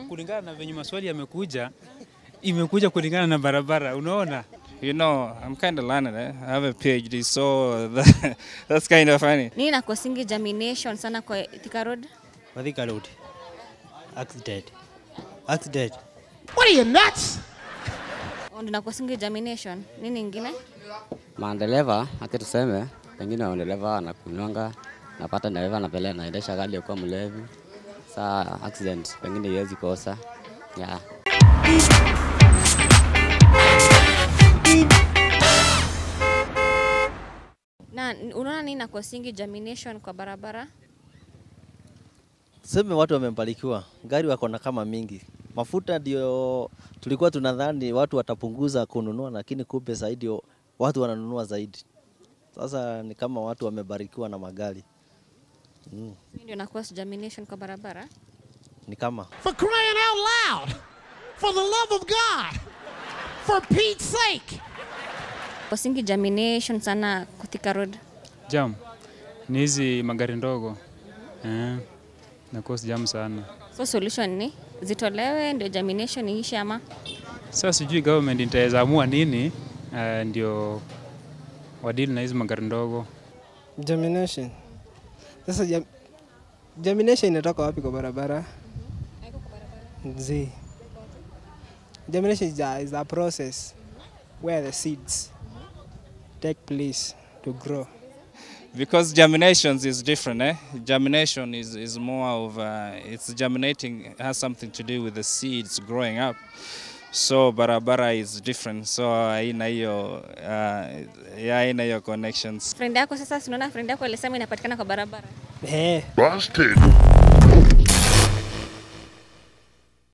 kulingana na venye maswali yamekuja, imekuja kulingana na barabara, unaona? You know, I'm kind of learned. Eh? I have a PhD, so that, that's kind of funny. Nini nakosingi germination sana kwa Thika Road? Mathika Road. Accident. Accident. Oh, Ndio nakosingi germination. Nini ingine? Madereva hata tuseme pengine madereva anakunywanga, napata dereva anapeleka naendesha gari akiwa mlevi, saa accident pengine iwezi kosa yeah. Na unaona nini nakosingi germination kwa barabara? Tuseme watu wamebarikiwa, gari wako na kama mingi. Mafuta ndio tulikuwa tunadhani watu watapunguza kununua, lakini kumbe zaidi watu wananunua zaidi. Sasa ni kama watu wamebarikiwa na magari mm. Mimi ndio nakosa germination kwa barabara. Ni kama For crying out loud! For the love of God! For Pete's sake! Kosingi germination sana kwa Thika Road. Jam ni hizi magari ndogo eh, na cause jam sana. So solution ni zitolewe ndio germination iishe ama Sasa sijui government itaweza amua nini uh, ndio wadili na hizi magari ndogo. Germination. Sasa jam, germination inatoka wapi kwa barabara? Z. Germination is a, is a process where the seeds take place to grow. Because germinations is different, eh? Germination is, is more of, uh, it's germinating, has something to do with the seeds growing up. So barabara is different. So haina hiyo, uh, yeah, haina hiyo connections. friend yako sasa, si unaona friend yako alisema inapatikana kwa barabara. Eh, Busted.